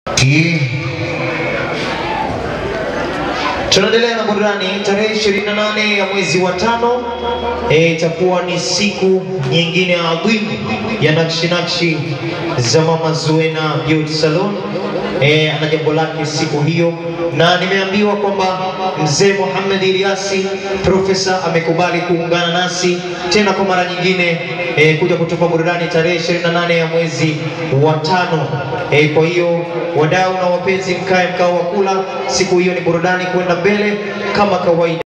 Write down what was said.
Ki- Tunaendelea na burudani tarehe 28 ya mwezi wa tano eh, itakuwa ni siku nyingine adhimu ya nakshi nakshi za Mama Zuena Beauty Salon. Eh, ana jambo lake siku hiyo, na nimeambiwa kwamba mzee Mohamed Ilyasi profesa amekubali kuungana nasi tena kwa mara nyingine eh, kuja kutupa burudani tarehe 28 ya mwezi wa tano. Eh, kwa hiyo wadau na wapenzi, mkae mkao wa kula. Siku hiyo ni burudani kwenda mbele kama kawaida.